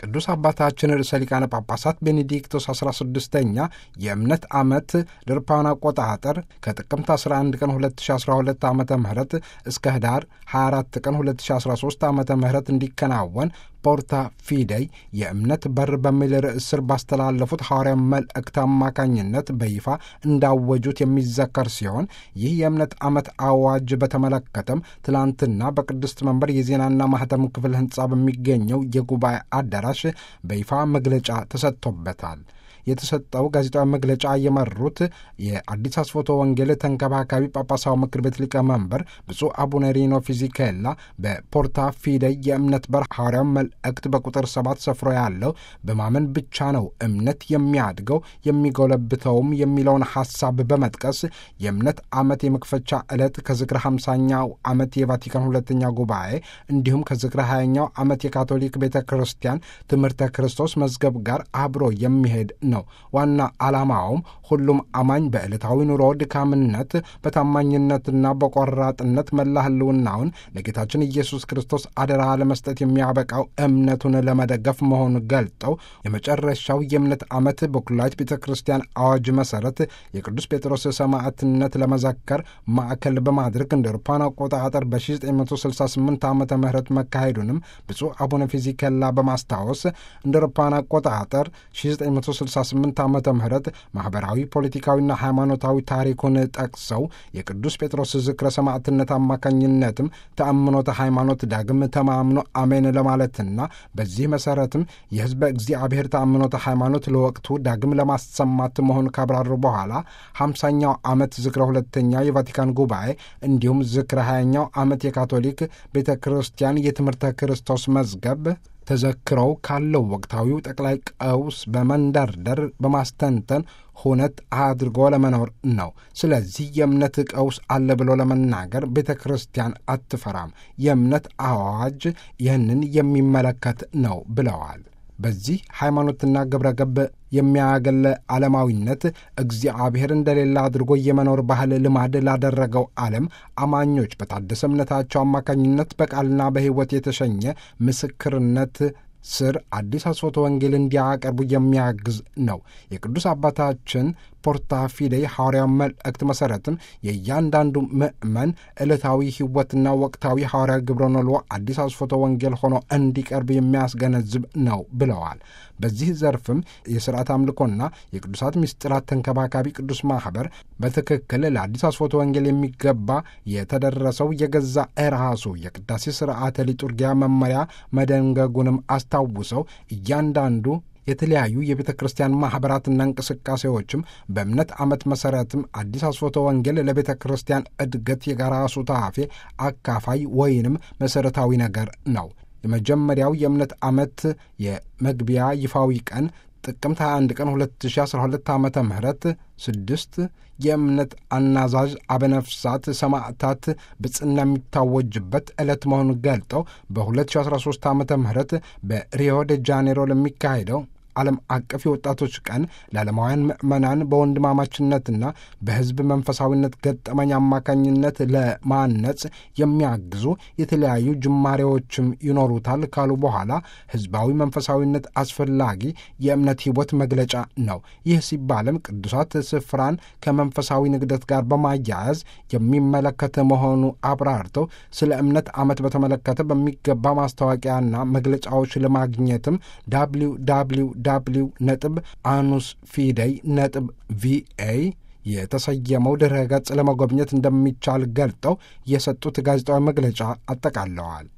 ቅዱስ አባታችን ርዕሰ ሊቃነ ጳጳሳት ቤኔዲክቶስ 16ኛ የእምነት ዓመት ድርፓን አቆጣጠር ከጥቅምት 11 ቀን 2012 ዓ ም እስከ ህዳር 24 ቀን 2013 ዓ ም እንዲከናወን ፖርታ ፊደይ የእምነት በር በሚል ርዕስ ስር ባስተላለፉት ሐዋርያ መልእክት አማካኝነት በይፋ እንዳወጁት የሚዘከር ሲሆን ይህ የእምነት ዓመት አዋጅ በተመለከተም ትላንትና በቅድስት መንበር የዜናና ማህተም ክፍል ህንፃ በሚገኘው የጉባኤ አዳራሽ በይፋ መግለጫ ተሰጥቶበታል። የተሰጠው ጋዜጣዊ መግለጫ የመሩት የአዲስ አስፎቶ ወንጌል ተንከባካቢ ጳጳሳዊ ምክር ቤት ሊቀመንበር ብፁዕ አቡነ ሪኖ ፊዚኬላ በፖርታ ፊደይ የእምነት በር ሐዋርያዊ መልእክት በቁጥር ሰባት ሰፍሮ ያለው በማመን ብቻ ነው እምነት የሚያድገው የሚጎለብተውም የሚለውን ሐሳብ በመጥቀስ የእምነት ዓመት የመክፈቻ ዕለት ከዝክረ ሃምሳኛው ዓመት የቫቲካን ሁለተኛ ጉባኤ እንዲሁም ከዝክረ ሀያኛው ዓመት የካቶሊክ ቤተ ክርስቲያን ትምህርተ ክርስቶስ መዝገብ ጋር አብሮ የሚሄድ ነው ነው። ዋና ዓላማውም ሁሉም አማኝ በዕለታዊ ኑሮ ድካምነት በታማኝነትና በቆራጥነት መላ ህልውናውን ለጌታችን ኢየሱስ ክርስቶስ አደራ ለመስጠት የሚያበቃው እምነቱን ለመደገፍ መሆኑን ገልጠው የመጨረሻው የእምነት ዓመት በኩላዊት ቤተ ክርስቲያን አዋጅ መሠረት የቅዱስ ጴጥሮስ ሰማዕትነት ለመዘከር ማዕከል በማድረግ እንደ አውሮፓውያን አቆጣጠር በ1968 ዓ ም መካሄዱንም ብፁዕ አቡነ ፊዚከላ በማስታወስ እንደ አውሮፓውያን አቆጣጠር 1968 ዓ ም ማኅበራዊ ፖለቲካዊና ሃይማኖታዊ ታሪኩን ጠቅሰው የቅዱስ ጴጥሮስ ዝክረ ሰማዕትነት አማካኝነትም ተአምኖተ ሃይማኖት ዳግም ተማምኖ አሜን ለማለትና በዚህ መሠረትም የሕዝበ እግዚአብሔር ተአምኖተ ሃይማኖት ለወቅቱ ዳግም ለማሰማት መሆኑ ካብራሩ በኋላ ሃምሳኛው ዓመት ዝክረ ሁለተኛ የቫቲካን ጉባኤ እንዲሁም ዝክረ ሀያኛው ዓመት የካቶሊክ ቤተ ክርስቲያን የትምህርተ ክርስቶስ መዝገብ ተዘክረው ካለው ወቅታዊው ጠቅላይ ቀውስ በመንደርደር በማስተንተን ሁነት አድርጎ ለመኖር ነው። ስለዚህ የእምነት ቀውስ አለ ብሎ ለመናገር ቤተ ክርስቲያን አትፈራም። የእምነት አዋጅ ይህንን የሚመለከት ነው ብለዋል። በዚህ ሃይማኖትና ግብረ ገብ የሚያገለ ዓለማዊነት እግዚአብሔር እንደሌለ አድርጎ የመኖር ባህል ልማድ ላደረገው ዓለም አማኞች በታደሰ እምነታቸው አማካኝነት በቃልና በሕይወት የተሸኘ ምስክርነት ስር አዲስ አስፎተ ወንጌል እንዲያቀርቡ የሚያግዝ ነው። የቅዱስ አባታችን ፖርታ ፊደይ ሐዋርያዊ መልእክት መሠረትም የእያንዳንዱ ምእመን ዕለታዊ ሕይወትና ወቅታዊ ሐዋርያዊ ግብረ ኖሎ አዲስ አስፎተ ወንጌል ሆኖ እንዲቀርብ የሚያስገነዝብ ነው ብለዋል። በዚህ ዘርፍም የሥርዓት አምልኮና የቅዱሳት ምስጢራት ተንከባካቢ ቅዱስ ማኅበር በትክክል ለአዲስ አስፎተ ወንጌል የሚገባ የተደረሰው የገዛ ራሱ የቅዳሴ ሥርዓተ ሊጡርጊያ መመሪያ መደንገጉንም አስታውሰው እያንዳንዱ የተለያዩ የቤተ ክርስቲያን ማኅበራትና እንቅስቃሴዎችም በእምነት ዓመት መሠረትም አዲስ አስፎተ ወንጌል ለቤተ ክርስቲያን እድገት የጋራ ሱታፌ አካፋይ ወይንም መሠረታዊ ነገር ነው። የመጀመሪያው የእምነት ዓመት የመግቢያ ይፋዊ ቀን ጥቅምት 21 ቀን 2012 ዓ ም ስድስት የእምነት አናዛዥ አበነፍሳት ሰማዕታት ብጽና የሚታወጅበት ዕለት መሆኑን ገልጠው በ2013 ዓ ም በሪዮ ደ ጃኔሮ ለሚካሄደው ዓለም አቀፍ የወጣቶች ቀን ለዓለማውያን ምዕመናን በወንድማማችነትና በሕዝብ መንፈሳዊነት ገጠመኝ አማካኝነት ለማነጽ የሚያግዙ የተለያዩ ጅማሬዎችም ይኖሩታል ካሉ በኋላ ሕዝባዊ መንፈሳዊነት አስፈላጊ የእምነት ሕይወት መግለጫ ነው። ይህ ሲባልም ቅዱሳት ስፍራን ከመንፈሳዊ ንግደት ጋር በማያያዝ የሚመለከት መሆኑ አብራርተው ስለ እምነት ዓመት በተመለከተ በሚገባ ማስታወቂያና መግለጫዎች ለማግኘትም ዳብሊው ዳብሊው ዳብሊው ነጥብ አኑስ ፊደይ ነጥብ ቪኤ የተሰየመው ድረ ገጽ ለመጎብኘት እንደሚቻል ገልጠው የሰጡት ጋዜጣዊ መግለጫ አጠቃለዋል።